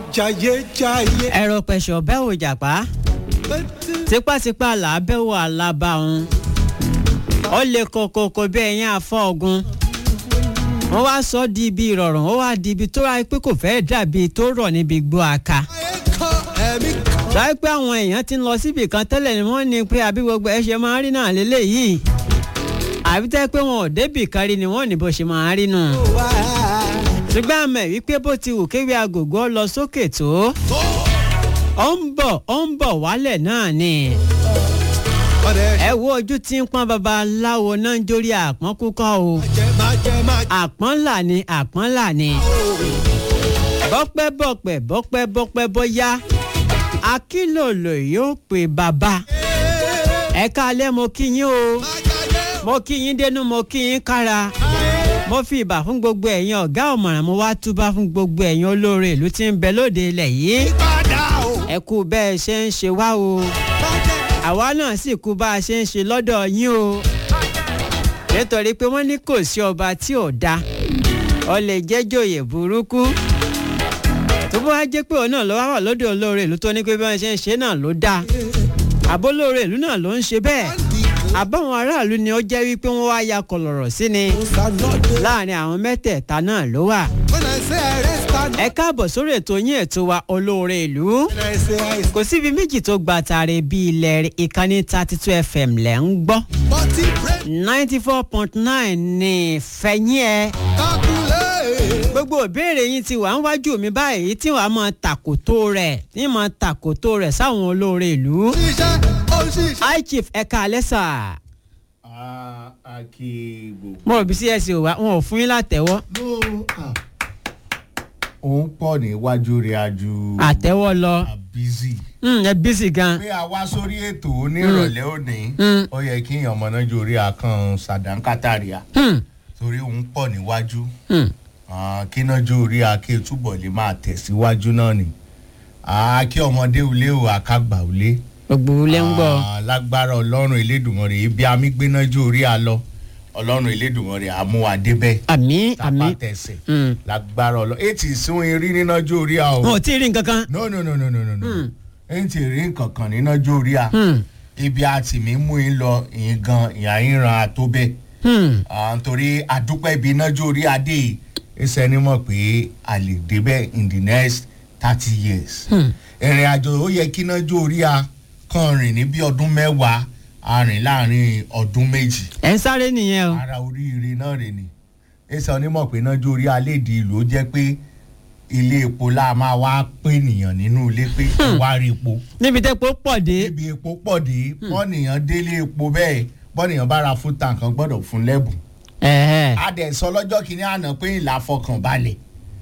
jayéjayé. ẹ̀rọ pẹ̀sọ̀ bẹ́ẹ̀ ò jàpá tipátipá là á bẹ́ẹ̀ wò alábàáhùn ó lè kokoko bí ẹ̀yìn afọ́ ọ̀gùn wọ́n wá sọ di ibi ìrọ̀rùn ó wá di ibi tó ra pé kò fẹ́ẹ́ dàbí tó rọ̀ níbi gbọ́ aka ẹ̀mí kan. láì pé àwọn èèyàn ti ń lọ síbì kan tẹ́lẹ̀ ni wọ́n ní pé àbí gbogbo ẹ̀ ṣe máa ń rí náà lélẹ́yìí àbí tẹ́ pé wọn ò débì kan rí ni wọ́n ní bó ṣe máa ń rí nù wá. ṣùgbọ́n àmọ̀ wípé bó ti wù kéwì agogo lọ sókè tó ó ń bọ̀ ó ń bọ̀ wálẹ̀ náà ni ọ̀rẹ́ ẹ wo ojú tí ń pọ́n babaláwo náà ń jórí àpọ́n kúkọ́ o jẹ máa jẹ máa jẹ. àpọ́n là ni àpọ́n là ni bọ́pẹ́ bọ́pẹ́ bọ́pẹ́ bọ́pẹ́ bọ́yá akílòlò yóò pè bàbá ẹ̀ka alẹ́ mo kí yín o mo kí yín dénú mo kí yín kára mo fi ìbà fún gbogbo ẹ̀yin ọ̀gá ọ̀mọ̀ràn mo wá túbá fún gbogbo ẹ̀yin olóore ìlú tí ń bẹ lóde ilẹ̀ yìí padà o. ẹ kú bẹ́ẹ̀ ṣe ń ṣe wá o àwa náà sì kú bá a ṣe ń ṣe lọ́dọ̀ yín o nítorí pé wọ́n ní kò sí ọba tí ò da ọ lè jẹ́ jòyè burúkú tó bá wá jẹ́ pé òun náà ló wá wà lóde olóore ìlú tó ní pé bí wọ́n ṣe ń ṣe náà ló dáa àbólóore ìlú náà ló ń ṣe bẹ́ẹ̀ àbáwọn aráàlú ni ó jẹ́ wípé wọ́n wá ya kọlọ̀rọ̀ sí ni láàrin àwọn mẹ́tẹ̀ẹ̀ta náà ló wà When I say I rest stand. ẹ káàbọ̀ sórí ètò yín ètò wa olóore ìlú When I say I kò síbi méjì tó gba tààrẹ bí ilẹ̀ ìkànnì thirty two fm lẹ̀ ń gbọ́ Bọ́tí break ninety four point nine ní fẹ̀yìn ẹ̀ calculate. gbogbo ìbéèrè yín ti wà ń wájú mi báyìí tí wàá mọ tàkòtò rẹ̀ tí mọ tàkòtò rẹ̀ sáwọn olóore ìlú Ṣiṣẹ́ ó ṣiṣẹ́. high chief ẹ̀ka alẹ́sà a a kí gbogbo. mo rò bí cs ò wá wọn ò fún yín látẹ̀wọ́ no ah òun pọ̀ níwájú rẹ̀ ajú. àtẹ́wọ́ lọ busy. Hmm, ẹ bísí gan pé a wá sórí ètò onírọ̀lẹ́ òní Mm. ó yẹ kí èèyàn mọ̀nà ju orí akàn sàdánkátàríà Hmm, torí òun pọ̀ níwájú hmm. Ah, kí náà ju orí ake túbọ̀ lè máa tẹ̀síwájú náà ni Ah, kí ọmọdé ulé o àkàgbà ulé gbogbo ilé ń gbọ́ Ah, lágbára ọlọ́run elédùnmọ̀rẹ́ ibi amígbéná ju orí a lọ ọlọ́run elédùnmọ̀rẹ́ àmúwadébẹ̀ àmì àmì tàpá tẹ̀sẹ̀ Hmm. lágbára ọlọ́run ètì ìsún irí níná ju orí a o wọn ò tí ì rí nǹkan kan no no no no no no no Hmm. ètì rí nǹkan kan níná ju orí a Hmm, ibi àti mi mú yín lọ ìyín gan ìyá yín ran àtó bẹ́ẹ̀ hmm. Ah, nítorí àdúpẹ́ ibi iná ju orí adé yìí ẹsẹ̀ ni mọ̀ pé a lè débẹ̀ in the next thirty years Hmm. ìrìn àjò ó yẹ kí iná ju orí a kan rìn ní bí ọdún mẹ́wàá a rìn láàrin ọdún méjì ẹ̀ ń sáré nìyẹn o ara oríire náà rè ni ẹsẹ̀ onímọ̀ pé iná ju orí aléèdè ìlú ó jẹ́ pé ilé epo la máa wá pé ènìyàn nínú ilé pé ẹ wá rí epo níbi tẹ́pọ̀ pọ̀ dé ibi epo pọ̀ dé bọ́nìyàn délé epo bẹ́ẹ̀ bọ́nìyàn bá ra fún tàǹkan gbọ́dọ̀ fún lẹ́bùn ẹ̀ẹ́ adẹ̀sọ lọ́jọ́ kìíní àná pé ìlà fọkànbalẹ̀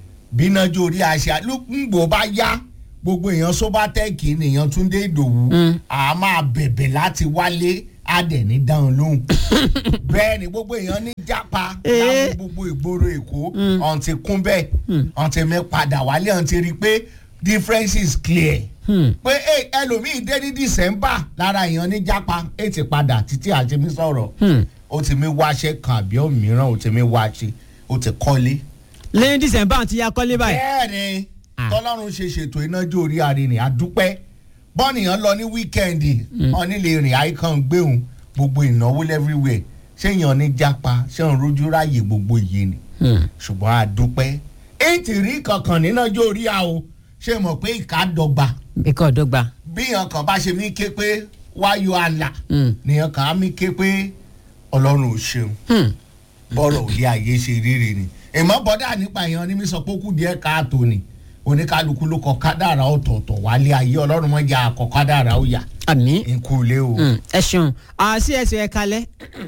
bínájú orí àṣà lùgbò bá yá gbogbo èèyàn sóbátẹ́ẹ̀kì nìyẹn túndé ìdòwú Mm. a máa bẹ̀bẹ̀ láti wálé adẹ̀ ní dáhùn lóhùn bẹ́ẹ̀ ni gbogbo èèyàn ní jápa Eh. láwọn gbogbo ìgboro èkó ọ̀n ti kún bẹ́ẹ̀ ọ̀n ti mi padà wálé ọ̀n ti rí i pé difference is clear Hmm. pé eh, ẹlòmíì dé ní december lára èèyàn ní jápa ẹ ti padà títí àti mi sọ̀rọ̀ Hmm. ó ti mi wáṣẹ́ kan àbí òmíràn ó ti mi wáṣẹ́ ó ti kọ́lé. lẹ́yìn dísẹ̀mbà ti ya kọ́lé báyìí bẹ́ẹ̀ ni Ah. tọ́lọ́run ṣe ṣètò inájú orí arìnrìn àdúpẹ́ bọ́ọ̀nìyàn lọ ní wíkẹ́ndì ọ̀nìlẹ̀ rìn àìkàn gbéhùn gbogbo ìnáwó everywhere ṣéyàn ní jápa ṣéyàn rojú ráàyè gbogbo iye ni Hmm. ṣùgbọ́n àdúpẹ́ ètì rí kankan nínájú orí a o ṣé mọ̀ pé ìka dọ́gba ikọ̀ ọ̀dọ́gba bíyàn kan bá ṣe mí ké pé wáyọ àlà Hmm. nìyàn kan á mí ké pé ọlọ́run ò ṣeun Hmm. bọ́rọ̀ òde ayé ṣe rírì ni ìmọ̀ bọ́dà nípa èèyàn ní mi sọ pé ó kù díẹ̀ káàtó ni oníkálukú ló kọ kádàrá ọ̀tọ̀ọ̀tọ̀ wálé ayé ọlọ́run mọ́ ya àkọ́ kádàrá ó yà àmì nkú ilé o. Hmm. ẹ ṣeun àṣì ẹ̀sìn ẹ̀ kalẹ̀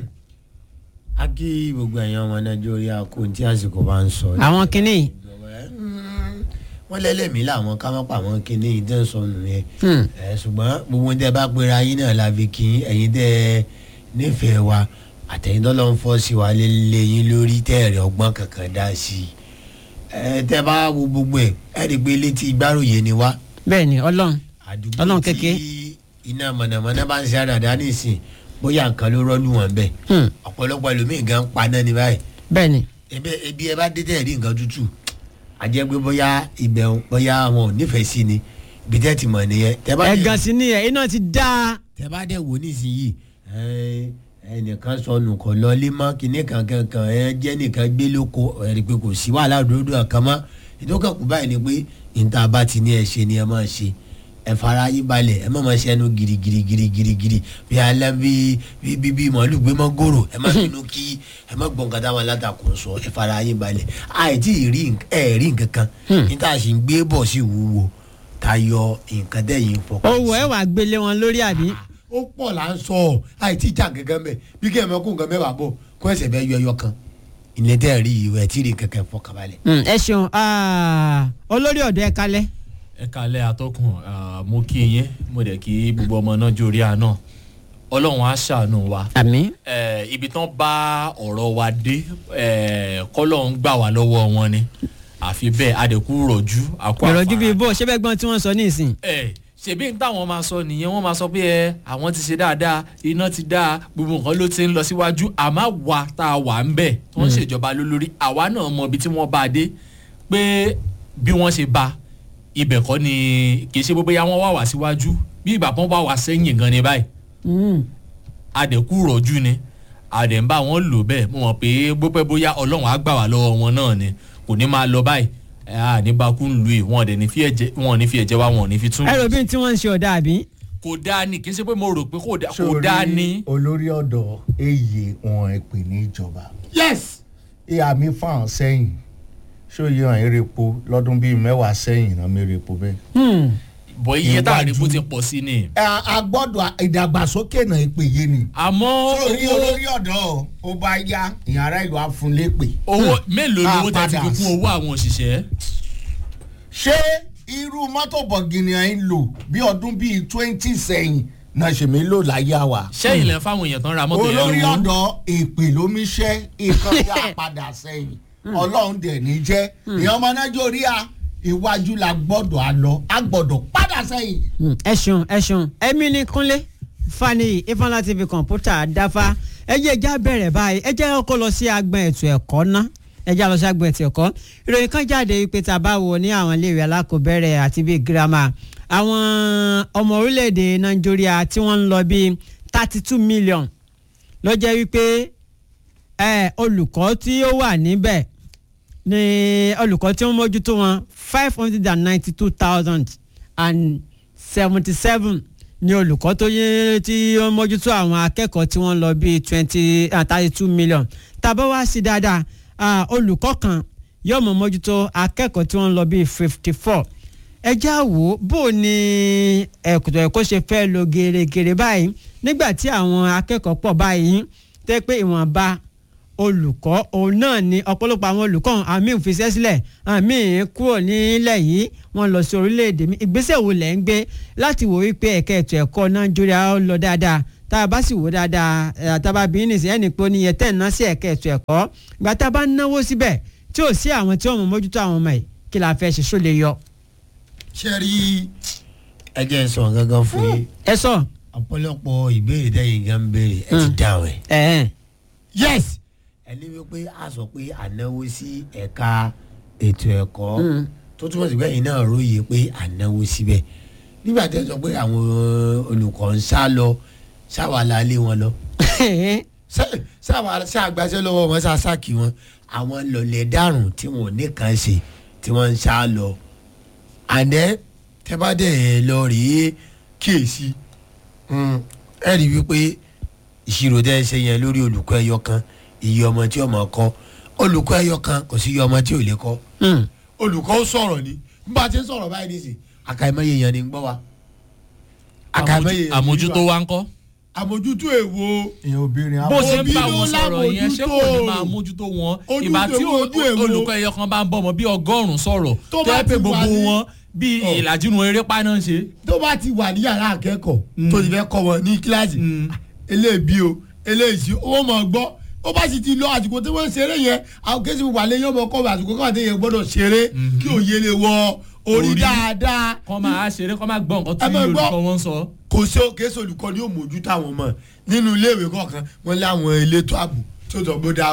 a kí gbogbo ẹ̀yàn ọmọ nàìjíríà kó tí àsìkò bá ń sọ. àwọn kinní yìí wọ́n lẹ́lẹ́mìí làwọn ká má pa àwọn kinní yìí tẹ́ ń sọ nù yẹn. Hmm. ẹ ṣùgbọ́n gbogbo tẹ́ bá pera yín náà la fi kí ẹ̀yin tẹ́ nífẹ̀ẹ́ wa àtẹ̀yìn tó lọ ń fọ́ sí wa lé yín lórí tẹ́ ẹ̀rẹ̀ ọgbọ́n kankan dá sí i. ẹ tẹ́ bá wo gbogbo ẹ̀ ẹ̀ rí i pé létí gbárùyè ni wá bẹ́ẹ̀ ni ọlọ́run àdúgbò Ọlọ́run tí kékeré. iná mọ̀nàmọ́ná bá ń ṣe àdàdà nísìn bóyá nǹkan ló rọ́ọ̀lù wọn bẹ́ẹ̀ Hmm. ọ̀pọ̀lọpọ̀ ẹlòmíì gan paná ni báyìí bẹ́ẹ̀ ni ebi ebi ẹ bá dé tẹ̀ rí nǹkan tútù àjẹ́ pé bóyá ibẹ̀ ń- bóyá wọn ò nífẹ̀ẹ́ sí ni ibi tẹ́ ti mọ̀ nìyẹn tẹ́ bá dẹ̀- ẹ̀gàn sí ni ẹ̀ iná ti dá tẹ́ bá dẹ̀ wò nísìnyí ẹ, ẹnìkan sọnù kọ lọlé mọ́ kíní kankan kan ẹ jẹ́ nìkan gbé lóko ẹ rí i pé kò sí wàhálà òdòdó kan mọ́ ìdókòkù báyìí ni pé níta bá ti ní ẹ ṣe ni ẹ máa ṣe ẹ fara yín balẹ̀ ẹ má máa ṣe ẹnu girigiri girigiri giri bí alẹ́ bí bí bí bí màálù gbé mọ́ gòrò ẹ má bínú kí ẹ má gbọ́n nǹkan táwọn alátakò sọ ẹ fara yín balẹ̀ àìtí rí nk- ẹ rí nǹkan kan níta sì ń gbé bọ̀ sí wúwo tayọ nǹkan tẹ̀yìn fọkàn owó ẹ̀ wà gbélé wọn lórí àbí. ó pọ̀ là ń sọ ọ́ àìtí ìjà gẹ́gẹ́ mẹ́ bí kí ẹ mọ kó nǹkan mẹ́wàá bọ̀ kó ẹsẹ̀ bẹ́ẹ̀ yọ ẹyọ kan ilé tẹ́ rí ìwé tí rí kankan fọkànbalẹ̀. Mm, ẹ ṣeun ah, olórí ọ̀dọ́ ẹ kalẹ̀ ẹ kalẹ̀ atọ́kùn ah, mo kí yín mo dẹ̀ kí gbogbo ọmọ náà jórí àná ọlọ́run á ṣàánú wa àmì Eh, ibi tán bá ọ̀rọ̀ wa dé eh, kọ́lọ́run gbà wá lọ́wọ́ wọn ni àfi bẹ́ẹ̀ adẹ̀kú rọ̀jú àkó ìrọ̀jú bíi àfàrà. bó ṣé bẹ́ẹ̀ gbọ́n tí wọ́n sọ nísìn. ẹ ṣèbí n táwọn máa sọ nìyẹn wọ́n máa sọ pé ẹ àwọn ti ṣe dáadáa iná ti dáa gbogbo nǹkan ló ti ń lọ síwájú àmọ́ wa tá a wà ń bẹ̀ tó ń ṣèjọba lólórí àwa náà mọ ibi tí wọ́n bá a dé pé bí wọ́n ṣe bá ibẹ̀ kọ́ ni kì í ṣe bóyá wọ́n wà wá síwájú bí ìgbà kan wà wá sẹ́yìn gan ni báyìí Mm. adẹ̀kú rọ̀jú ni adẹ̀ ń bá wọn lò bẹ́ẹ̀ mo mọ̀ pé bópẹ́ bóyá ọlọ́run á gbà wá lọ́wọ́ wọn náà ni kò ní máa lọ báyìí ẹ á ní bakú ń lu ì wọn ò dẹ̀ ní fi ẹ̀jẹ̀ wọn ò ní fi ẹ̀jẹ̀ wá wọn ò ní fi tún ẹ rò bí tí wọ́n ń ṣe ọ̀dà àbí. kò dáa ni kì í ṣe pé mo rò pé kò dáa kò Sórí dáa ni. olórí ọ̀dọ̀ èyí wọn ẹ pè ní ìjọba yes ìhà mi fáwọn sẹ́yìn ṣóyè hàn erépo lọ́dún bíi mẹ́wàá sẹ́yìn náà mi erépo bẹ́ẹ̀. Hmm. bọ̀ iye tá a rí Iwájú. bó ti pọ̀ sí ni. a a gbọ́dọ̀ ìdàgbàsókè náà èpè yé ni. àmọ́ sórí owó olórí ọ̀dọ́ ó bá yá ìyàrá ìlú àfúnlépè. owó mélòó Ah, lówó tẹ́ ti fi padà. kún owó àwọn òṣìṣẹ́. ṣé irú mọ́tò bọ̀gìnì ẹ̀ ń lò bí ọdún bíi twenty sẹ́yìn náà ṣèmi lò láyé àwà. sẹ́yìn lẹ́ fáwọn èèyàn tán ra mọ́tò yẹn olórí lówó. ọ̀dọ́ èpè lómiṣẹ́ ìkan yà padà sẹ́yìn ọlọ́run dẹ̀ ní jẹ́ ìyẹn ọmọ nàìjíríà iwájú la gbọ́dọ̀ á lọ á gbọ́dọ̀ padà sẹ́yìn. Hmm. ẹ ṣeun ẹ ṣeun ẹmí ní kúnlé fani ifeanyi tv kọ̀ǹpútà dáfá ẹ jẹ́ ẹja bẹ̀rẹ̀ báyìí ẹ jẹ́ kó lọ sí agbọn ètò ẹ̀kọ́ ná ẹ jẹ́ lọ sí agbọn ètò ẹ̀kọ́ ìròyìn kan jáde pé tá a bá wo ní àwọn iléèwé alákọ̀ọ́bẹ̀rẹ̀ àti bíi girama àwọn ọmọ orílẹ̀-èdè nàìjíríà tí wọ́n ń lọ bíi thirty two million ló jẹ́ wípé ẹ olùkọ́ tí ó wà níbẹ̀ ni olùkọ́ tí wọ́n mójútó wọn five hundred and ninety two thousand and seventy seven ni olùkọ́ tó yẹ tí wọ́n mójútó àwọn akẹ́kọ̀ọ́ tí wọ́n lọ bíi twenty thirty two million tàbá wá sí dáadáa ah, olùkọ́ kan yóò mọ̀ mójútó akẹ́kọ̀ọ́ tí wọ́n lọ bíi fifty four ẹ já wò ó bó o ní ẹ̀kọ́tọ̀ ẹ̀kọ́ ṣe fẹ́ lọ gèrègèrè báyìí nígbà tí àwọn akẹ́kọ̀ọ́ pọ̀ báyìí tẹ́ pé ìwọ̀nba olùkọ́ òun náà ni ọ̀pọ̀lọpọ̀ àwọn olùkọ́ ọ̀hún, àmì òfìsẹ́ sílẹ̀ àmì kúrò nílẹ̀ yìí wọ́n lọ sí orílẹ̀-èdè mi ìgbésẹ̀ wo lẹ̀ ń gbé láti wò wípé ẹ̀ka ètò ẹ̀kọ́ nàìjíríà ó lọ dáadáa tá a bá sì wò dáadáa ẹ̀ tá a bá bí nìsí ẹnì pé oníyẹ tẹ̀ ń ná sí ẹ̀ka ètò ẹ̀kọ́ ìgbà tá a bá ń náwó síbẹ̀ tí ò sí àwọn tí wọ́n mọ̀ mójútó àwọn ọmọ yìí kí la fẹ́ ṣe só lè yọ. ṣe rí ẹ jẹ́ n sọ gangan fún yín ẹ sọ ọ̀pọ̀lọpọ̀ ìbéèrè tẹ́yìn gan ń béèrè ẹ ti Mm. dáhùn ẹ̀. ẹ ẹ yes ẹni wípé a sọ pé ànáwó sí ẹ̀ka ètò ẹ̀kọ́ Mm. tó túmọ̀ sí pé ẹ̀yin náà róye pé ànáwó síbẹ̀ nígbà tẹ́ sọ pé àwọn olùkọ́ ń sá lọ sáwà la lé wọn lọ Ṣé- sáwà ṣàgbàṣẹ́ lọ́wọ́ wọn sá sáàkì wọn àwọn lọlẹ̀ dárùn tí wọn ò ní kàn ṣe tí wọ́n ń sá lọ àná tẹ́ bá dẹ̀ lọ rèé kíyèsí Mm, ẹ rí i wípé ìṣirò tẹ́ ẹ ṣe yẹn lórí olùkọ́ ẹyọ kan iye ọmọ tí ọmọ kọ́ olùkọ́ ẹyọ kan kò sí iye ọmọ tí ò lè kọ́ Mm. olùkọ́ ó sọ̀rọ̀ ni bá a ti ń sọ̀rọ̀ báyìí nísìn àkàìmọye èèyàn ni ń gbọ́ wa àkàìmọye èèyàn ni ń àmójútó gbọ́ wa. wa ń kọ́. àmójútó èwo ìyẹn obìnrin bó àwọn ṣe ń Òbí bá ló wọn sọ̀rọ̀ yẹn ṣé kò ní lámójútó. máa mójútó wọn Ojú ìgbà tí èwo, ojú èwo. olùkọ́ ẹyọ kan bá ń bọ̀ mọ́ bí ọgọ́rùn-ún sọ̀rọ̀ Tó tó bá yẹ pé ti wà gbogbo ní- wọn bí Ọ̀. ìlàjì nu eré paná ń ṣe. tó bá ti wà ní yàrá akẹ́kọ̀ọ́ tó ti fẹ́ kọ́ wọn ní kíláàsì Mm. eléèbí o eléèsì ó mọ̀ gbọ́ ó bá sì ti lọ àsìkò tí wọ́n ń ṣeré yẹn àwọn kéésì wà lé yọ̀bọ̀ kọ́ àsìkò kọ́ àti yẹn gbọ́dọ̀ ṣeré kí òye lè wọ orí Orí. dáadáa kọ́ máa ṣeré kọ́ máa gbọ́ nǹkan Ẹ tí máa gbọ́. olùkọ́ wọn ń sọ. kò sí kéésì olùkọ́ ni yóò mójú táwọn ọmọ nínú iléèwé kọ̀ọ̀kan wọ́n lé àwọn elétò ààbò tí ó sọ bó dáa o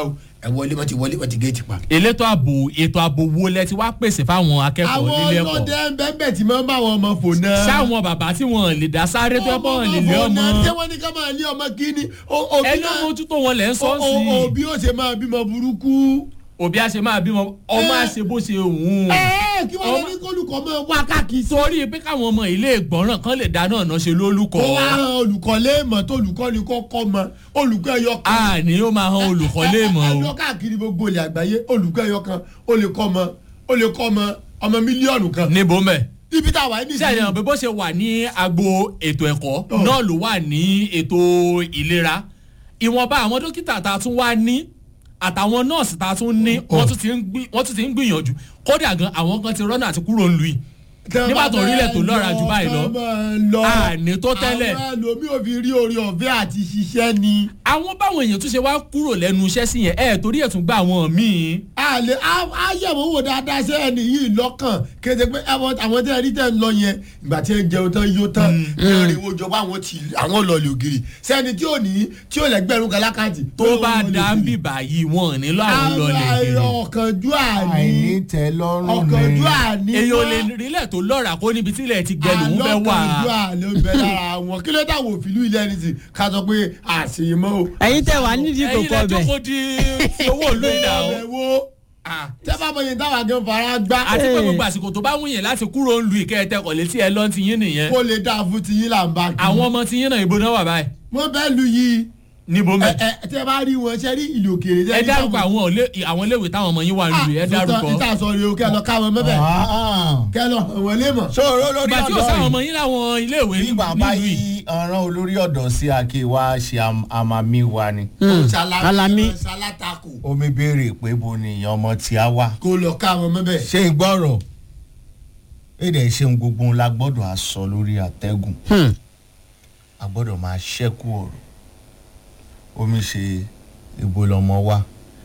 ẹ wọlé wọn ti wọlé wọn ti géètì pa. elétò ààbò ètò ààbò wo lẹ ti wá pèsè fáwọn akẹ́kọ̀ọ́ àwọn nílé ẹ̀kọ́ ọlọ́dẹ ń bẹ́ẹ̀ bẹ́ẹ̀ tí máa ń bá àwọn ọmọ fò náà. sáwọn bàbá tí wọn lè dá sáré tó ẹbọ lè lé ọmọ ṣé wọ́n ní ká máa lé ọmọ kíní. O- òbí ẹni náà- mójútó wọn lẹ ń sọ o- sí o- òbí ó ṣe máa bímọ burúkú. òbí a ṣe máa bímọ ọmọ a ṣe bó ṣe òun ẹ kí wọ́n lọ Ọmọ- ní kólùkọ́ máa wá káàkiri sí. torí pé káwọn ọmọ ilé ìgbọràn kan lè dáná ọ̀nà ṣe lólùkọ́ ó wá hàn olùkọ́ léèmọ̀ tó olùkọ́ ni kò kọ́ mọ olùkọ́ ẹyọ kan. a ní ó máa han olùkọ́ léèmọ̀ ẹ o lọ káàkiri gbogbo ilẹ̀ àgbáyé olùkọ́ ẹyọ kan ó lè kọ́ ọmọ ó lè kọ́ ọmọ ọmọ mílíọ̀nù kan. níbo mẹ́ ibi tá a wà ní sẹ́yìn náà bí bó ṣe wà ní agbo ètò ẹ̀kọ́ Oh. náà ló wà ní ètò ìlera ìwọ̀nba àwọn dókítà tá a tún wá ní àtàwọn nọ́ọ̀sì tá a tún ní wọ́n tún ti ń gbì- wọ́n tún ti ń gbìyànjú kódà gan àwọn kan ti rọ́nà àti kúrò ń lu yìí nígbà tó orílẹ̀ tó lọ́ra jù báyìí lọ. àní tó tẹ́lẹ̀. àwọn ẹlòmíì ò fi rí orí ọ̀fẹ́ àti ṣiṣẹ́ ni. àwọn báwọn èèyàn tún ṣe wá kúrò lẹ́nu iṣẹ́ sí yẹn ẹ̀ torí ẹ̀ tún gba àwọn míì a lè a yẹ̀wò wò dáadáa ṣé ẹni yìí lọ́kàn kéde pé àwọn àwọn tẹ́ ẹ rí tẹ́ ń lọ yẹn ìgbà tí ẹ jẹun tán yóò tán ẹ rí wo jọba àwọn tí àwọn lọ́ọ̀lì ògiri sẹ́ni tí ò ní tí ò lẹ́gbẹ̀rún kan lákàtì. tó bá dá ń bì báyìí wọn ò nílò àwọn lọlẹ̀ àwọn kiri ọ̀kànjú àní àìní tẹ lọ́rùn ọ̀kànjú ni àní èyí ò lè rílẹ̀ tó lọ́ra kó níbi tílẹ̀ ti gbẹ lòún fẹ́ wà alọ́kànjú àní ó bẹ lára wọn kí ló dáwọ́ òfìlú ilé ẹni tí ká sọ pé àṣeyìmọ́ o. ẹ̀yin tẹ́ wà nídìí ẹ̀yin kòkó lẹ ọbẹ̀ jókòó di ti owó ìlú ìdá o ọbẹ̀ wo Ah. tẹ́ bá mọ yẹn táwa gan fara gbá àti pé Hey. gbogbo àsìkò tó bá wù yẹn láti kúrò ń lu ìkẹyẹtẹkọ̀ létí ẹ lọ́n ti yín nìyẹn kó lè dáa fún tiyín là ń bá kí. àwọn ọmọ ti yín náà ìbò náà wà báyìí wọ́n bẹ́ẹ̀ lu yìí níbo ẹ mẹ́ ẹ tẹ́ bá rí wọn ṣe rí ìlú òkèèrè. ẹ dárúkọ àwọn òlé- àwọn iléèwé táwọn ọmọ yín wà ń lu ẹ dárúkọ ìta sọ rèé o kẹ́ lọ káwọn mẹ́bẹ̀ kẹ́ lọ àwọn ilé mọ̀. sọ̀rọ̀ lórí ìgbà tí ó ọ̀dọ́ sáwọn yìí ọmọ yín láwọn iléèwé bí bàbá nílùú yìí yìí ọ̀ràn olórí ọ̀dọ́ sí ake wa ṣe am- àmàmí wa ni Alami. sálátakò omi béèrè pé bo ni ìyẹn ọmọ tí a wà kó lọ káwọn mẹ́bẹ̀. ṣé ń gbọ́rọ̀ èdè ṣeun gbogbo ńlá la gbọ́dọ̀ á sọ lórí àtẹ́gùn Hmm. a gbọ́dọ̀ máa ṣẹ́kù ọ̀rọ̀ omi ṣe ìbò lọ́mọ wa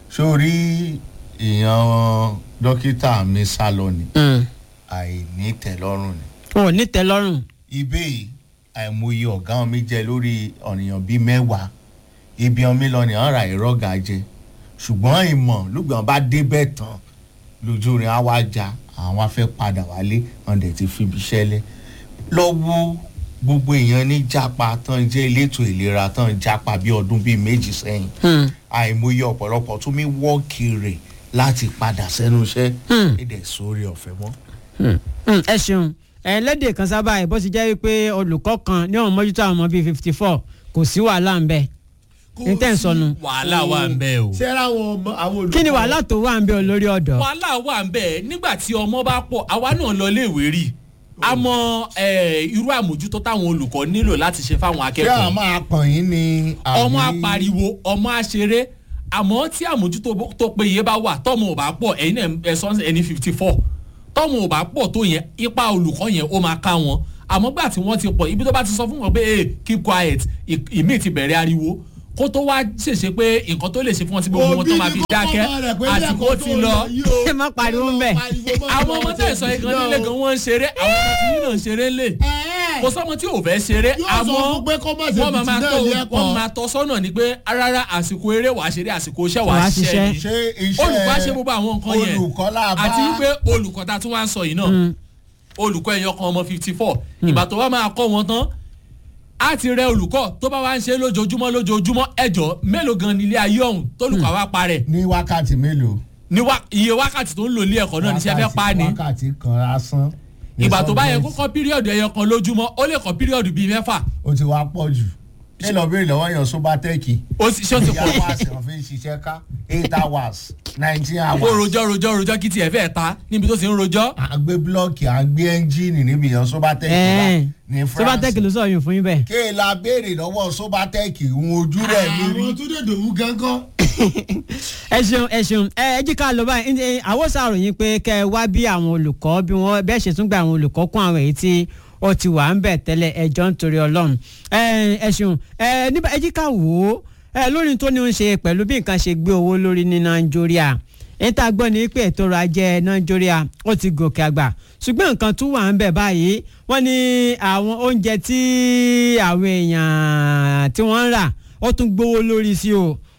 sórí èèyàn dókítà mi sá lọ ni Hmm. àìní tẹ́lọ́rùn ni wọn ò ní tẹ́ lọ́rùn ibẹ̀ yìí àìmọye ọ̀gá mi jẹ lórí ọ̀nìyàn bíi mẹ́wàá ibi ọmọ lọ ni ọ̀rà ìrọ́gà jẹ ṣùgbọ́n ìmọ̀ lùgbọ́n bá débẹ̀ tán lójú rẹ̀ á wá já àwọn afẹ́ padà wálé wọn dẹ̀ ti fi iṣẹ́ lẹ̀ lọ́wọ́ gbogbo èèyàn ní jápa tán jẹ́ elétò ìlera tán jápa bí ọdún bíi méjì sẹ́yìn Hmm. àìmọye ọ̀pọ̀lọpọ̀ tún mí wọ́ọ̀kì rẹ̀ láti padà sẹ́nu iṣẹ́ Hmm. èdè sórí ọ̀fẹ́ mọ́. Hmm. Hmm. ẹ ṣeun ẹ lẹ́dẹ̀ kan sábà ẹ̀ bó ti jẹ́ wípé olùkọ́ kan ní ọ̀hún mójútó àwọn ọmọ bíi fifty four kò sí wàhálà ń bẹ ní tẹ́ ń sọnù wàhálà wà ń bẹ o ṣé àwọn ọmọ àwọn olùkọ́. kí ni wàhálà tó wà ń bẹ olórí ọ̀dọ́ wàhálà wà ń bẹ nígbà tí ọmọ bá pọ̀ àwa náà lọ léèwé rí a mọ eh, irú àmójútó táwọn olùkọ́ nílò láti ṣe fáwọn ṣé akẹ́kọ̀ọ́ àwọn máa pọ̀n yín ni. ọmọ àbí- apariwo ọmọ aṣeré àmọ́ tí àmójútó bó- tó péye bá wà tọ́mọ ò bá pọ̀ ẹ̀yin náà ẹ sọ ẹni fifty four tọ́mọ ò bá pọ̀ tó yẹn ipa olùkọ́ yẹn ó máa ká wọn àmọ́ gbà tí wọ́n ti pọ̀ ibi tó bá ti sọ fún wọn pé hey, keep quiet ì- ìmíì ti bẹ̀rẹ̀ ariwo kó tó wá ṣèṣe pé nǹkan tó lè ṣe fún wọn tí gbogbo wọn tó máa fi dákẹ́ àsìkò ti lọ ẹ má pariwo ń bẹ. àwọn ọmọ tẹ̀ sọ igan nílé gan wọ́n ń ṣeré àwọn ọmọ tí yín náà ń ṣeré lé kò sọ́mọ tí ò fẹ́ ṣeré Yóò sọ àmọ́ fún pé kó má ṣe wọ́n máa máa fìtínà tọ́ ilé ẹ̀kọ́. wọ́n máa tọ́ sọ́nà ni pé rárá àsìkò eré wàá ṣeré àsìkò iṣẹ́ Wàá wàá ṣiṣẹ́. ṣiṣẹ́ ni ṣé iṣẹ́ olùkọ́ á ṣe gbogbo àwọn nǹkan yẹn olùkọ́ là bá àti wípé olùkọ́ ta tún wá ń sọ yìí náà olùkọ́ ẹ̀yọ kan ọmọ fifty four ìgbà tó wá máa kọ́ wọn tán á ti rẹ olùkọ́ tó bá wá ń ṣe lójoojúmọ́ lójoojúmọ́ ẹjọ́ mélòó gan nílé ayé ọ̀hún tólùkọ́ àwa parẹ́ ní wákàtí mélòó. ní wá- iye wákàtí tó ń lò ilé ẹ̀kọ́ náà níṣẹ́ fẹ́ pa á ni wákàtí kan lásán. ní ìgbà tó bá yẹ kó subject. kọ́ píríọ̀dù ẹyọ kan lójúmọ́ ó lè kọ́ píríọ̀dù bíi mẹ́fà ó ti wá pọ̀ jù. ṣé lọ béèrè lọ́wọ́ yan sobatẹ́ẹ̀kì. ó sì ṣé ó ti ìyá pọ̀ wa sì wọ́n fi ń ṣiṣẹ́ ká eight hours nineteen ó hours. rojọ́ rojọ́ rojọ́ kí tiẹ̀ fẹ́ ta níbi tó ti ń rojọ́ à ń gbé búlọ́ọ̀kì à ń gbé ẹ́ńjìnì níbi yan sobatẹ́ẹ̀kì wa Ẹ̀ẹ́n. ní sobatec France. ló sọ yín fún yín bẹ́ẹ̀. kéèlà béèrè lọ́wọ́ sobatẹ́ẹ̀kì ń ojú rẹ̀ mi rí. àwọn tó dèdè wú gángan. ẹ ṣeun ẹ ṣeun ẹ ẹ jí ká lọ báyìí ẹ, àwọn ṣàròyìn pé kẹ ẹ wá bí àwọn olùkọ́ bí wọ́n bẹ́ẹ̀ ṣe tún gba àwọn olùkọ́ kún àwọn èyí tí ó ti wà ń bẹ̀ tẹ́lẹ̀ ẹjọ́ nítorí ọlọ́run ẹ ẹ ṣeun ẹ níbà ẹ jí ká wò ó ẹ lórí tó ní ń ṣe pẹ̀lú bí nǹkan ṣe gbé owó lórí ní nàìjíríà èyí tá a gbọ́ ni pé ètò ọrọ̀ ajé nàìjíríà ó ti gòkè àgbà ṣùgbọ́n nǹkan tún wà ń bẹ̀ báyìí wọ́n ní àwọn oúnjẹ tí àwọn èèyàn tí wọ́n ń rà ó tún gbówó lórí sí o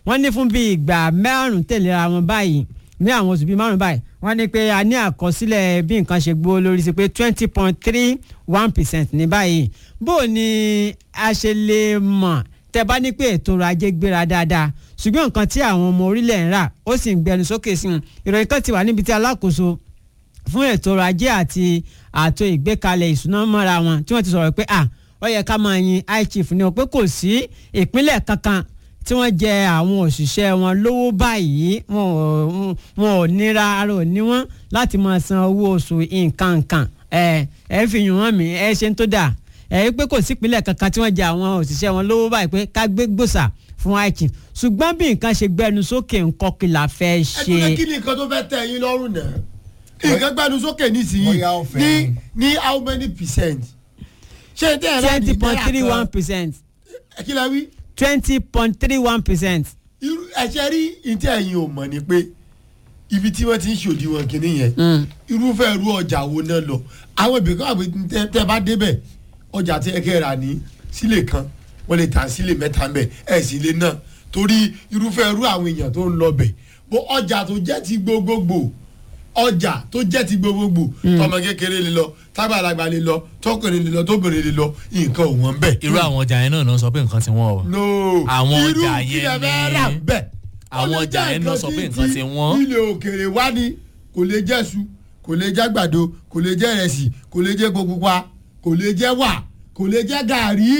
wọ́n ní fún bíi ìgbà márùn-ún tẹ̀léra wọn báyìí ní àwọn oṣù bíi márùn-ún báyìí wọ́n ní pé a ní àkọsílẹ̀ bí nǹkan ṣe gbó lórí sí pé twenty point three one percent ní báyìí bó o ní a ṣe lè mọ̀ tẹ́ bá ní pé ètò ọrọ̀ ajé gbéra dáadáa ṣùgbọ́n nǹkan tí àwọn ọmọ orílẹ̀ ń rà ó sì ń gbẹnu sókè sí i ìròyìn kan ti wà níbi tí alákòóso fún ètò ọrọ̀ ajé àti àtò ìgbékalẹ̀ ìṣúná mọ́ra wọn tí wọ́n ti sọ̀rọ̀ pé ah ó yẹ ká máa yin high chief ní o pé kò sí ìpínlẹ̀ kankan tí wọ́n jẹ àwọn òṣìṣẹ́ wọn lówó báyìí wọn ò wọn ò nira ara ò ní wọn láti máa san owó oṣù nǹkan nǹkan ẹ ẹ fi yùn wọ́n mí ẹ ṣe ń tó dà ẹ pé kò sí ìpínlẹ̀ kankan tí wọ́n jẹ àwọn òṣìṣẹ́ wọn lówó báyìí pé ká gbé gbòòsà fún high chief ṣùgbọ́n bí nǹkan ṣe gbẹnu sókè nǹkan kí la fẹ́ ṣe. ẹgbẹ́ kí ni nǹkan tó fẹ́ tẹ̀ yín lọ́rùn náà nǹkan gbẹ́nu sókè nísìnyí Bóyá ó fẹ́ ní ni. ní how many percent ṣé tẹ́ ẹ̀ rà ní twenty point three one náírà percent kan kí la wí twenty point three one percent. irú ẹ̀ṣẹ̀ rí ìtí ẹ̀yin ò mọ̀ ni pé ibi tí wọ́n ti ń ṣòdiwọ̀n kìíní yẹn irúfẹ́ irú ọjà wo náà lọ àwọn ibì kan àbí tẹ́ tẹ́ bá débẹ̀ ọjà tí ẹ kẹ́ rà ní sílè kan wọ́n lè tà sílè mẹ́ta mbẹ̀ ẹ̀ sì lè náà torí irúfẹ́ irú àwọn èèyàn tó ń lọ bẹ̀ bó ọjà tó jẹ́ ti gbogbogbò ọjà tó jẹ́ ti gbogbogbò tọmọ kékeré lè lọ tágbàlagbà lè lọ tọkùnrin lè lọ tóbìnrin lè lọ nǹkan ò wọ́n bẹ̀. irú àwọn ọjà yẹn náà náà sọ pé nǹkan ti wọ́n o. no Àwọn irú ọjà kí yẹn lẹ fẹ́ ni- rà bẹ́ẹ̀. àwọn Ó lè ọjà jẹ́ yẹn náà sọ pé nǹkan ti wọ́n. ilé òkèèrè wá ni kò lè jẹ́ su kò lè jẹ́ gbàdo kò lè jẹ́ ìrẹsì kò lè jẹ́ epo pupa kò lè jẹ́ wà kò lè jẹ́ gàrí.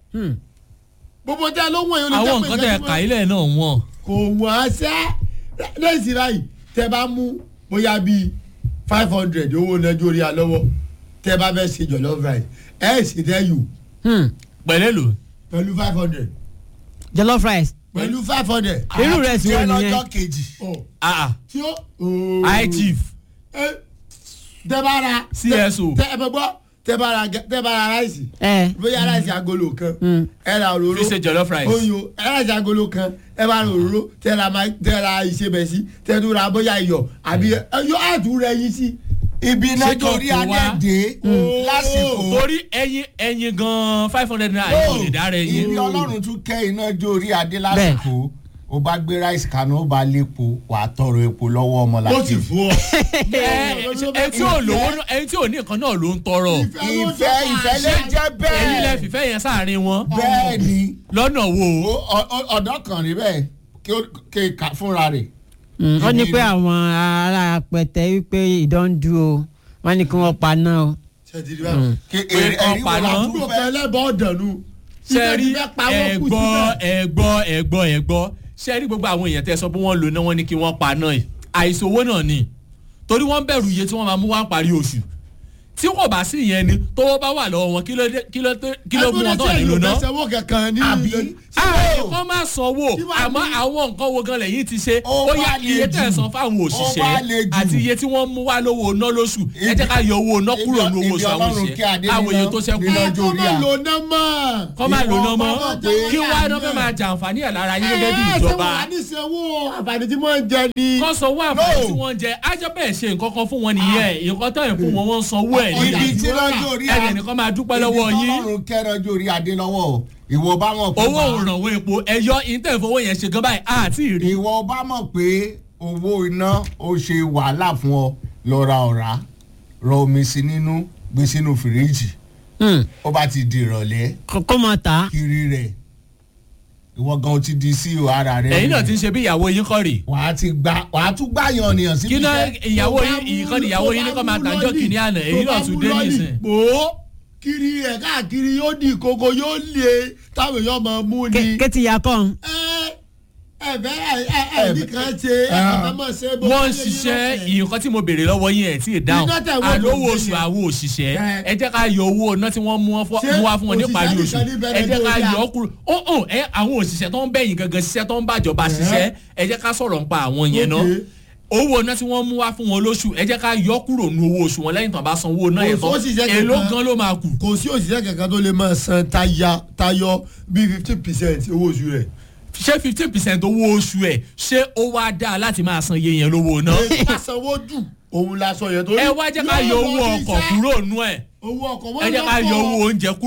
gbogbo tẹ ló wọ̀nyí ó lè àwọn jẹ́ pé nǹkan tẹ̀ nǹkan tí ká wọ́n- ilẹ̀ náà wọ́n. kò wọ́n ṣẹ́ lẹ́sìn báyìí tẹ bá mú bóyá bíi five hundred owó nàìjíríà lọ́wọ́ tẹ bá fẹ́ ṣe jollof rice ẹ̀ sì tẹ́ yù pẹ̀lẹ́ lò. pẹ̀lú five hundred jollof rice pẹ̀lú five hundred. irú rẹ̀ sì wọ jẹ́ nìyẹn lọ́jọ́ kejì. ah ah tí ó. ooo. high chief ẹ tẹ bá ra. CSO. tẹ ẹ bẹ gbọ́ tẹ bá ra gẹ- tẹ bá ra ráìsì. ẹ bóyá ráìsì agolo kan. ẹ ra òróró. fi ṣe jollof rice. oyo ẹ ráìsì agolo kan ẹ bá ra òróró tẹ ra ma tẹ ra ìṣebẹ̀sí tẹ tún ra bóyá iyọ̀ àbí ẹ yọ àtún rẹ yín sí. ibi náà Ṣé kò torí tó wá? adé lásìkò torí ẹyin ẹyin gan five hundred naira yóò lè dára ẹyin. ibi ọlọ́run tún kẹ́ iná jó orí adé lásìkò ó bá gbé ráìsì kaná ó bá lépo wà á tọrọ epo lọ́wọ́ ọmọ ó láti. ti fún ọ. ẹ ẹ tí ò lówó náà- ẹni tí ò ní nǹkan náà ló ń tọrọ. ìfẹ́ ìfẹ́ lè jẹ́ ẹyin lẹ bẹ́ẹ̀ fìfẹ́ yẹn sáàrin wọn. bẹ́ẹ̀ ni lọ́nà wo. Ó- ọ- ọ- ọ̀dọ́ kan rí bẹ́ẹ̀ kí ó kí ó kà fúnra rẹ̀. wọ́n ní pé àwọn ará pẹ̀tẹ́ wípé ìdándu o wọ́n ní kí wọ́n pa náà o. ṣètìlí báyìí. kí Pé èrè kan ẹ̀rí wo paná. la àbúrò tún kan fẹ́. ẹlẹ́bọ̀ ọ̀dànù. sẹ́rí ẹ̀gbọ́ ẹ̀gbọ́ ẹ̀gbọ́ ẹ̀gbọ́ sẹ́rí gbogbo àwọn èèyàn tẹ́ sọ pé wọ́n lò náà wọ́n ní kí wọ́n pa náà yìí àìsówó náà ni torí wọ́n bẹ̀rù iye tí wọ́n máa mú wá parí oṣù tí wọ́n bá sí ìyẹn ni tówó bá wà lọ́wọ́ wọn kí ló dé- kí ló dé- kí ló mú wọn tán nílò náà. sanwó kankan ní Àbí? ilé- kọ́ máa sanwó Kí wàá àmọ́ ní? àwọn nǹkan wo gan lẹ́yìn ti ṣe Ó ó yá wá le iye jù. tẹ̀ san fáwọn Ó wá òṣìṣẹ́ le jù. àti iye tí wọ́n mú wá lówó ná lóṣù ẹ jẹ́ ká yọ owó ná kúrò ní owó Ibi oṣù àwọn Ọlọ́run kí Adé òṣìṣẹ́ àwọn níná- èyí tó ṣẹ́kù níná ẹ jó kọ́ orí máa à. lò ná mọ́. kọ́ máa lò ná mọ́ Ìwọ bá jẹ́ kí wá iná àná. fẹ́ máa jàǹfààní ẹ̀ lára yín gẹ́gẹ́ bí ẹ ṣe ìjọba wà ní sanwó àǹfààní tí wọ́n ń jẹ ni. kọ́ sanwó àǹfààní No. tí wọ́n ń jẹ ájọ́ bẹ́ẹ̀ ṣe nǹkan kan fún wọn nìyẹn nǹkan tó yẹn fún wọn wọ́n ń sanwó ẹ̀ ibi nìyẹn tí lọ́jọ́ orí ẹ̀jẹ̀ nìkan máa dúpẹ́ lọ́wọ́ ibi yín tọ́lọ́run kẹ́ lọ́jọ́ orí adé lọ́wọ́ o. ìwọ bá mọ̀ pé owó bá- òrànwó epo ẹ̀yọ́ ìtẹ̀fowó yẹn ṣe gan báyìí àti ìrí ìwọ bá mọ̀ pé owó iná ó ṣe wàhálà fún ọ lọ ra ọ̀rá rọ omi sí nínú gbé sínú fìríjì ó bá ti di ìrọ̀lẹ́ kó mọ̀ ta kiri rẹ̀ ìwọ gan o ti di sí o ara rẹ ẹ̀yin náà ti ń ṣe bí ìyàwó yín kọ́ rèé wàá ti gba wàá tún gbà yan ènìyàn síbi kí náà iṣẹ́. ìyàwó yín ìkan ni ìyàwó yín ní kọ́ máa tàjọ́ kìíní àná èyí náà tún dé nísìn. pò ó kiri ẹ̀ káàkiri yóò di ìkókó yóò lé táwọn èèyàn máa mú ni. kétí ya kọ́ ẹ ẹ bẹ́ẹ̀ ẹ ẹ nìkan ṣe ẹ kàn máa ṣe bó wọ́n ń bá yẹ ṣiṣẹ́ yín nǹkan tí mo béèrè lọ́wọ́ yín ẹ̀ tí ì dáhùn Iná tẹ̀ wọ́n àlówó kò oṣù gbé yẹn. àwọn òṣìṣẹ́ Ẹ. ẹ jẹ́ ká yọ owó iná tí wọ́n mú wọn fọ́- Ṣé mú wá fún wọn níparí òṣìṣẹ́ oṣù nìkan ní ẹ bẹ̀rẹ̀ jẹ́ ká tó yọ yá? ọ́ kúrò ó ó ẹ àwọn òṣìṣẹ́ tó ń bẹ̀yìn gangan ṣiṣẹ́ tó ń bàjọba ṣiṣẹ́ ẹ jẹ́ ká sọ̀rọ̀ nípa àwọn yẹn náà Okay. owó iná tí wọ́n mú wá fún wọn lóṣù ẹ jẹ́ ká yọ kúrò nu owó oṣù wọn lẹ́yìn tán bá san owó iná yẹn Kò tán sóṣìṣẹ́ èló kankan. gan ló máa kù kò sí òṣìṣẹ́ kankan tó lè máa san taya- tayọ bíi fifty percent owó oṣù rẹ̀. ṣé fifteen percent owó oṣù ẹ̀ ṣé ó wá dáa láti máa san iye yẹn lówó iná èyí bá sanwó jù òun la sọ yẹn torí. ẹ wá jẹ́ ká yọ owó ọkọ̀ kúrò nú ẹ̀ owó ọkọ̀ ẹ jẹ́ ká yọ owó oúnjẹ kúrò ẹ-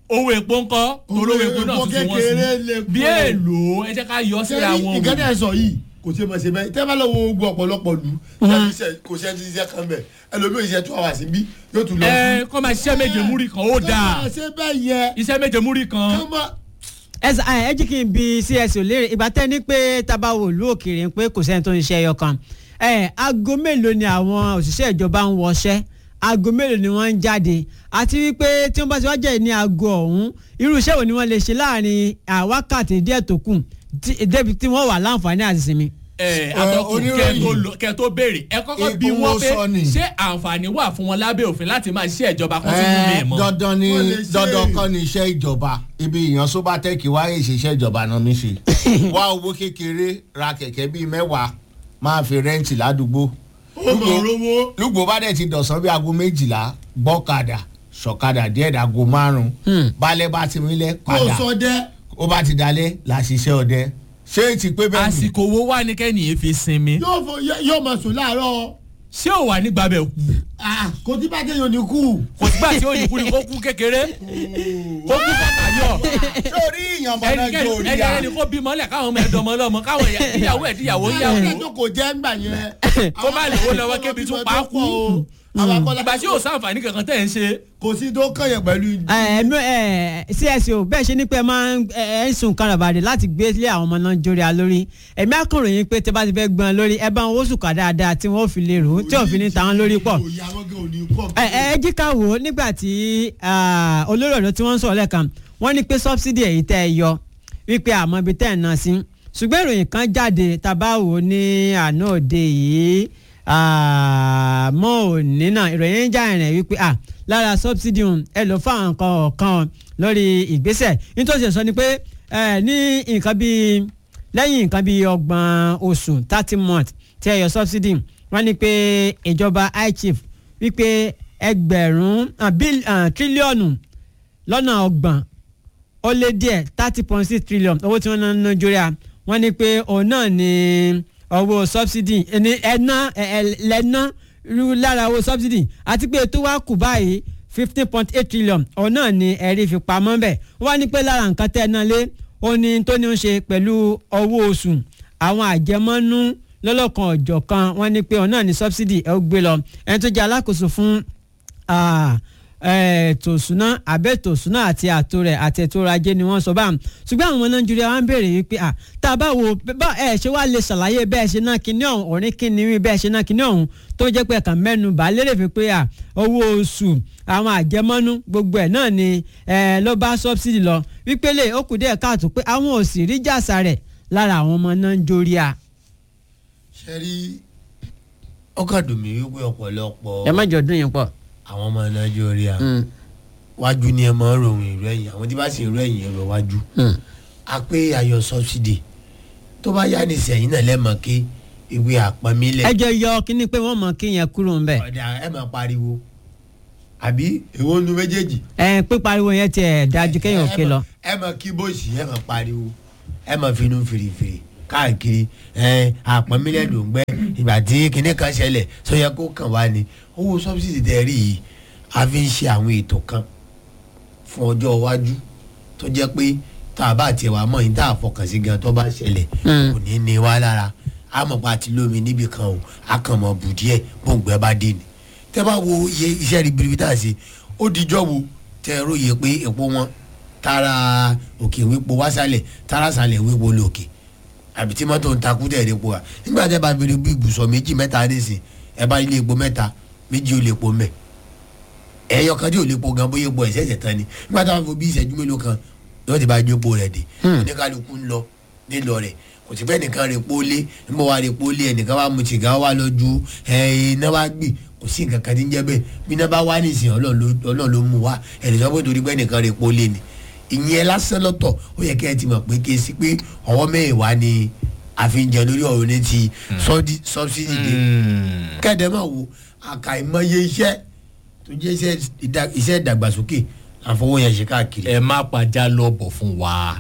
owó epo ńkọ́ olówó epo náà epo tuntun wọ́n kékeré lè sí kó. bí èèlò ẹ jẹ́ ká yọ síra wọn nǹkan wò. tẹ̀ sọ yìí kò ṣe mọ̀ ṣe bẹ́ẹ̀ tẹ́ bá lọ wo ogun ọ̀pọ̀lọpọ̀ lù kò ṣe ti ṣiṣẹ́ kan bẹ̀ ẹlòmíì ṣe two hours bí yóò tún lọ. ẹ kọ́ máa ṣiṣẹ́ méje múrí kan ó dáa kọ́ máa ṣe bẹ́ẹ̀ yẹ iṣẹ́ méje múrí kan kọ́ máa ẹ sà ẹ jí kí n bi cso léèrè ìgbà tẹ́ ní pé tabawo ìlú òkèèrè ń pé kò sẹ́ni tó ń ṣe ẹyọ kan ẹ aago mélòó ni àwọn òṣìṣẹ́ ìjọba ń wọṣẹ́ aago mélòó ni wọ́n ń jáde àti wípé tí wọ́n bá ti wá jẹ́ ní aago ọ̀hún irú iṣẹ́ wo ni wọ́n lè ṣe láàrin àwákàtí díẹ̀ tó kù tí- débi tí wọ́n wà láǹfààní àti sinmi. ẹ atọ́kùn kẹ́ oníròyìn. tó lọ- kẹ́ tó béèrè ẹ kọ́kọ́ bí Egun wọ́n wo pé sọ ni? ṣé àǹfààní wà fún wọn lábẹ́ òfin láti máa ṣiṣẹ́ ìjọba kan tún mú mi Ẹ, mọ́. dandan ni Wọ́n lè ṣe dandan é. kọ́ ni iṣẹ́ ìjọba ibi ìyàn sobatec wáyé ìṣiṣẹ́ ìjọba náà mi ṣe wá owó kékeré ra kẹ̀kẹ́ bíi mẹ́wàá máa fi rẹ́ǹtì ládùúgbò ó mọ̀ rówó. lùgbò bá dẹ̀ ti dọ̀sán bí aago méjìlá gbọ́kadà ṣọ̀kadà díẹ̀ dàgò márùn-ún balẹ̀ bá ti mílẹ̀ kó padà sọ dẹ́ ó bá ti dalẹ̀ là ṣiṣẹ́ ọdẹ ṣé ti pé bẹ́ẹ̀ ni àsìkò wo wà ní kẹ́nìyàn fi sinmi yóò fọ yóò máa sùn láàárọ̀ ṣé ò wà nígbà bẹ̀ kú Ah, kò tí bá kéèyàn ní kú. kò sígbà tí ó ní kú ni kó kú kékeré kó kú bàtà yọ lórí ìyànbọn náà jó orí ẹni ya ẹni kó bímọ lẹ káwọn ọmọ ẹdọmọ lọmọ káwọn ìyá- ìyàwó ẹ díyàwó yàwó ẹjọ́ kò jẹ́ ńgbà yẹn. Kó má lówó lọ́wọ́ kébi tún pa á kú. ìgbà tí yóò sáǹfààní kankan tẹ̀ ń ṣe kò sí tó kàn yẹn pẹ̀lú. ẹ ẹ cso bẹ́ẹ̀ ṣe ni pé ẹ máa ń ẹ ẹ ń sun karabade láti gbé lé àwọn ọmọ náà jóríà lórí ẹ̀mí akọ̀ròyìn pé tẹ bá ti fẹ́ gbọ́n lórí ẹ bá wọn ó sùkà dáadáa tí wọ́n ó fi lè rò ó tí ò fi ní tàwọn lórí pọ̀ òye àwọn gan ò ní kọ́. ẹ ẹ jí ká wò ó nígbà tí ah, olórí ọ̀dọ́ tí wọ́n ń sọ̀rọ̀ lẹ́ẹ̀kan wọ́n ní pé sọ́bsidì èyí tẹ́ ẹ yọ wípé àmọ́ ibi tẹ́ ẹ̀ ná sí ṣùgbọ́n ìròyìn kan jáde tábà wò ó ní àná òde yìí ah, mọ́ òní náà ìròyìn ń já ìrìn wípé ah, lára sọ́bsidì ọ̀hún ẹ lò fún àwọn nǹkan ọ̀kan lórí ìgbésẹ̀ nítorí sọ ni pé eh, ní nǹkan bíi lẹ́yìn nǹkan bíi ọgbọ̀n oṣù thirty months tí ẹ yọ subsidy wọ́n ní pé ìjọba ichief wípé ẹgbẹ̀rún ah, bíl- ah, tírílíọ̀nù lọ́nà ọgbọ̀n ó lé díẹ̀ thirty point six trillion owó tí wọ́n ná ní nàìjíríà wọ́n ní pé òun náà ní owó subsidy ẹni ẹ̀ná ẹ̀lẹ́ná rú lára owó subsidy àti pé tó wá kù báyìí fifteen point eight trillion òun náà ní ẹ̀rí fi pamọ́ bẹ̀ wọ́n ní pé lára nǹkan tẹ́ ẹ náà lé ó ní tó ní í ṣe pẹ̀lú owó oṣù àwọn àjẹmọ́nú lọ́lọ́kan ọ̀jọ̀kan wọ́n ní pé òun náà ní subsidy ẹ̀ ó gbé lọ ẹni tó jẹ́ alákòóso fún ah, ètò ìṣúná àbẹ́ ètò ìṣúná àti àtò rẹ̀ àti ètò ọrọ̀ ajé ni wọ́n sọ báà ṣùgbọ́n àwọn ọmọ nàìjíríà wá ń béèrè wípé à tá a bá wo bá ẹ ṣe wá lè ṣàlàyé bẹ́ẹ̀ ṣe náà kíní ọ̀hún òní kíní rí bẹ́ẹ̀ ṣe náà kíní ọ̀hún tó jẹ́ pé ẹ̀ka mẹ́nu bá lérè fi pé à owó oṣù àwọn àjẹmọ́nú gbogbo ẹ̀ náà ni ẹ ló bá sọ́bsidì lọ wípé lè ó kù díẹ̀ káàtó pé àwọn ò sì rí jàsà rẹ̀ lára àwọn ọmọ nàìjíríà. ṣe rí ọkàn dùn mí wípé ọ̀pọ̀lọpọ̀ ẹ má jọ dún yín pọ̀. àwọn ọmọ nàìjíríà wájú ni ẹ máa ń ròyìn ìlú ẹ̀yìn àwọn tí bá sì ń rò ẹ̀yìn ẹ̀rọ wájú a pé ayọ̀ sọ́bsidì tó bá yá nísìnyìn náà lẹ́mọ̀ kí ìwé àpamílẹ̀ ẹ jẹ́ yọ kíní pé wọ́n mọ̀ kí yẹn kúrò ń bẹ̀. ọ̀dà ẹ máa pariwo àbí èwo nu méjèèjì. ẹ pípariwo yẹn tiẹ̀ dájú kéèyàn òkè lọ. ẹ máa kí bóòsì ẹ máa pariwo ẹ máa finú fèrèfèrè káàkiri ẹ àpamílẹ̀ ló ń gbẹ ìgbà tí kinní kan ṣẹlẹ̀ sọ yẹ kó kàn wá ni owó sọ́bsidì tẹ rí yìí a fi ń ṣe àwọn ètò kan fún ọjọ́ iwájú tó jẹ́ pé tá a bá tiẹ̀ wá mọ̀ yín tá a fọkàn sí gan tó bá ṣẹlẹ̀ Mm. kò ní ní wá lára a mọ̀ pa àti lómi níbì kan o a kàn mọ̀ bù díẹ̀ gbòǹgbẹ́ bá dé ni tẹ́ bá wo iye iṣẹ́ ribiribi tá a ṣe ó dijọ́ wo tẹ́ ẹ róye pé epo wọn tara òkè wípo wásálẹ̀ tara sálẹ̀ wípo lòkè àbí tí mọ́tò ń takú tẹ̀ epo wa nígbà tẹ́ bá fi rí bí ibùsọ̀ méjì mẹ́ta nísìn ẹ bá ilé epo mẹ́ta méjì ó lè po mẹ́ ẹyọ kan tí ò lè po gan bóyá epo ẹ̀sẹ̀ ẹ̀sẹ̀ tán ni nígbà táwọn fo bí ìṣẹ́jú mélòó kan yóò ti bá gbé epo rẹ̀ dé oníkálukú ń lọ nílọ rẹ̀ kò sí fẹ́ nìkan rè pólé níbo wa rè pólé ẹnìkan wa mu sìgá wa lọ ju iná wa gbì kò sí nǹkan kan tí ń jẹ́ bẹ́ẹ̀ bí iná bá wá nísìnyí ọlọ́run ló mú wa ẹnìkan pé torí pé nìkan rè pólé ni ìyẹn lásán lọ́tọ̀ ó yẹ kí ẹ ti mọ̀ pé kí ẹ sí pé ọwọ́ mẹ́wàá ni àfihàn lórí ọ̀rọ̀ ní ti sọ́bsidì dé kẹ́ẹ̀dẹ́ máa wo àkàìmọye iṣẹ́ tó jẹ́ iṣẹ́ ìdá- iṣẹ́ ìdàgbàsókè àfọwọ́ yẹn ṣe káàkiri. ẹ má pàjá lọ bọ̀ fún wa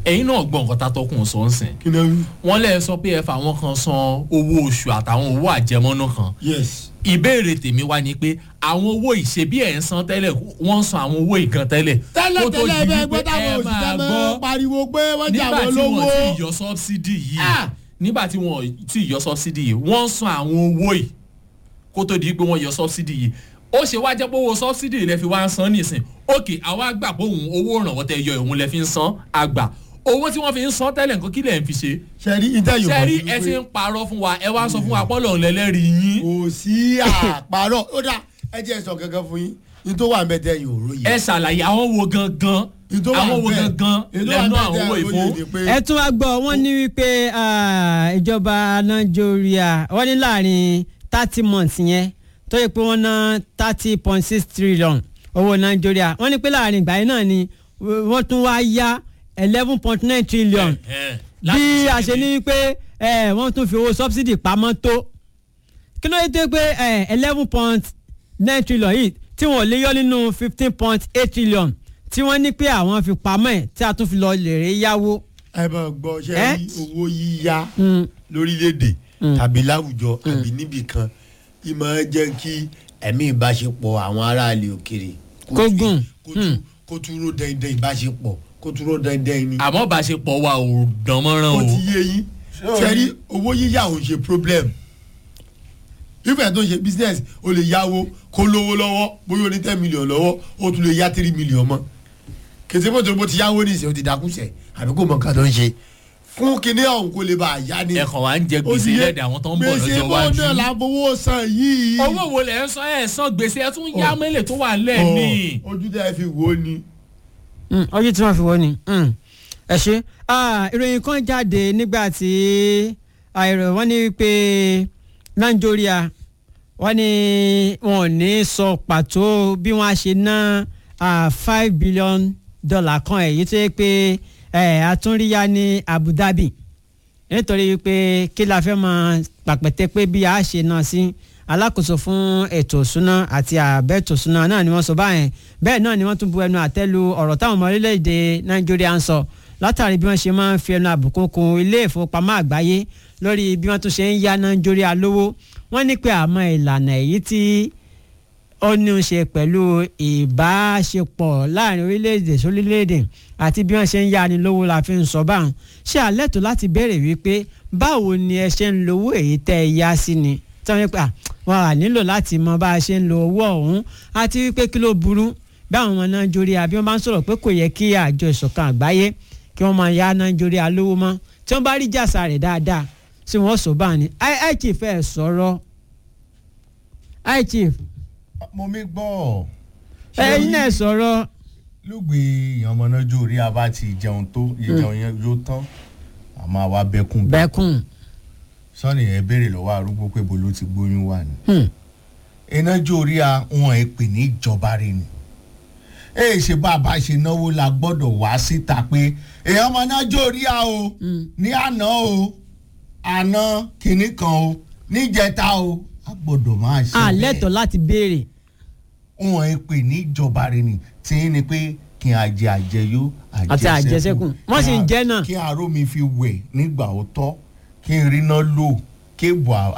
ẹ̀yin náà gbọ́ nǹkan tá a tọkùn sọ ń sìn kí ló ń wọ́n lẹ́ẹ̀ sọ pé ẹ fà wọ́n kan san owó oṣù àtàwọn owó àjẹmọ́nú kan yes ìbéèrè tèmi wá ni pé àwọn owó ìṣebí ẹ̀ ń san tẹ́lẹ̀ wọ́n ń san àwọn owó ìgan tẹ́lẹ̀ tẹ́lẹ̀ kó tó tẹ́lẹ̀ di bẹ́ẹ̀ wípé gbọ́ táwọn ẹ òṣìṣẹ́ máa máa gbọ́ pariwo pé wọ́n jà nígbà wọ́n tí lówó wọ́n ti yọ sọ́bsidì yìí Ah! nígbà tí wọ́n ti yọ sọ́bsidì yìí wọ́n ń san àwọn owó yìí kó tó di pé wọ́n yọ sọ́bsidì yìí ó ṣe wá jẹ́ pé owó sọ́bsidì rẹ̀ fi wá ń san nísìn òkè àwa gbà pé òun owó ìrànwọ́ tẹ yọ òun lẹ fi ń san àgbà owó tí wọ́n fi ń san tẹ́lẹ̀ nǹkan kí lẹ̀ ń fi ṣe sẹ́rí ìtẹ̀yìn sẹ́rí ẹ ti ń parọ́ fún wa ẹ wá sọ fún wa pọ́lọ̀ lẹ́lẹ́rìí yín kò sí àpárọ̀ ó dà ẹ jẹ́ sọ kankan fún yín ní tó wà ń bẹ tẹ́yìn òró yìí ẹ ṣàlàyé àwọn wo gangan ní tó wà àwọn ń wo bẹ gangan ní tó wà ń lẹ́nu bẹ àwọn owó tẹ́yìn ìfún òró yìí ni pé ẹ tún wá gbọ́ wọ́n ní wípé ah, ìjọba nàìjíríà wọ́n ní láàrin thirty months yẹn tó yẹ pé wọ́n ná thirty point six trillion owó nàìjíríà wọ́n ní pé láàrin ìgbà yẹn náà ni wọ́n tún wá yá eleven point nine trillion Ẹ, láti bí a ṣe ṣe ní wípé eh, wọ́n tún fi owó subsidy pamọ́ tó kí ló dé tó pé eleven point nine trillion yìí tí wọ́n lè yọ nínú fifteen point eight trillion tí wọ́n ní pé àwọn fi pamọ́ ẹ̀ tí a tún fi lọ lè rí yáwó. ẹ bá gbọ́ ṣe Ẹ? rí owó yíyá Mm. lórílẹ̀‐èdè tàbí láwùjọ àbí níbì kan ìmọ̀ jẹ́ kí ẹ̀mí ìbáṣepọ̀ àwọn aráàlú òkèrè Kó gùn. kó tún- kó tún ró dandan ìbáṣepọ̀ kó tún ró dandan ni. àmọ́ bá a ṣe pọ̀ wa ò dán mọ́rán ó o ti yé yín sẹ́rí owó yíyá ò ń ṣe problem ìfẹ́ tó ń ṣe business o lè yáwó kó lówó lọ́wọ́ bóyá o ní ten million lọ́wọ́ o tún lè yá three million mọ́ kèsì bó tó bó ti yáwó ní ìsìn o ti dákúṣẹ̀ àbí kò mọ̀ nǹkan tó ń ṣe fún kinní ọ̀hún kó lè bá a yá ni. ẹ̀kọ́ wa ń jẹ Ó gbèsè ti yé. lẹ́dẹ̀ àwọn tó ń bọ̀ lọ́jọ́ gbèsè bó wájú. náà la fowó san yìí. owó wo lẹ̀ ń san ẹ̀ san gbèsè ẹ̀ tún yá mẹ́lẹ̀ tó wà lẹ̀ ní. Ọ̀, ojú tẹ́ ẹ fi wò ó ni. Mm, ọjọ́ tí wọ́n fi wọ́n ni mm. ẹ ṣe Ah, ìròyìn kan jáde nígbà tí àìrò wọ́n ní pé nàìjíríà wọ́n ní wọn ò ní sọ pàtó bí wọ́n á ṣe ná ah, five billion dollar kan èyí tó yẹ pé eh, àtúnríyá ní Abu Dhabi nítorí pé kí la fẹ́ máa pàpẹ́tẹ́ pé bí a ṣe náà sí alákòóso fún ètò ìṣúná àti àbẹ̀tò ìṣúná náà ni wọ́n sọ báyẹn bẹ́ẹ̀ náà ni wọ́n tún bu ẹnu àtẹ́lu ọ̀rọ̀ táwọn ọmọ orílẹ̀-èdè nàìjíríà ń sọ látàrí bí wọ́n ṣe máa ń fi ẹnu àbùkù kun ilé ìfowópamọ́ àgbáyé lórí bí wọ́n tún ṣe ń yá nàìjíríà lówó wọ́n ní pé àmọ́ ìlànà èyí tí ó ní í ṣe pẹ̀lú ìbáṣepọ̀ láàrin orílẹ̀-èdè sórílẹ̀-èdè àti bí wọ́n ṣe ń yáni lówó la fi ń sọ báwọn ṣé alẹ́ tó láti béèrè wípé báwo ni ẹ ṣe ń lo owó èyí tẹ́ ẹ yá sí ni tí wọ́n ní pé à, wọn à nílò láti mọ bá a ṣe ń lo owó ọ̀hún àti wípé kí ló burú bí àwọn ọmọ nàìjíríà bí wọ́n bá ń sọ̀rọ̀ pé kò yẹ kí àjọ ìṣọ̀kan àgbáyé kí wọ́n máa yá nàìjíríà lówó mọ́ tí wọ́n bá rí jàsà rẹ̀ dáadáa tí wọ́n sọ báà ní i chief ẹ̀ sọ̀rọ̀ i chief mo mi gbọ́. ẹ̀yin náà sọ̀rọ̀ lùgbì èèyàn ọmọ náà jó orí abá ti jẹun tó ìjẹun yẹn yóò tán àmọ́ àwa bẹ́kùn bẹ́kùn. sọ́ni ẹ̀ béèrè lọ́wọ́ arúgbó pé bolo ti gbóyún wà ní. Hmm. iná jó orí a wọn ẹ̀ pè ní ìjọba rẹ̀ ni. ẹ ṣe bá a bá ṣe náwó la gbọ́dọ̀ wá síta pé èèyàn ọmọ náà jó orí a o ní àná o àná kìnnì kan o níjẹta o a gbọ́dọ̀ máa ṣe a bẹ́ẹ̀ lẹ́tọ̀ọ́ láti béèrè. wọn ẹ pè ní ìjọba rẹ ni tí ní pé kí n àjẹ àjẹyó Àti àjẹsẹ́kù. Wọ́n sì ń jẹ náà. kí aró mi fi wẹ̀ nígbà ó tọ́ kí n rí náà lò kí èbò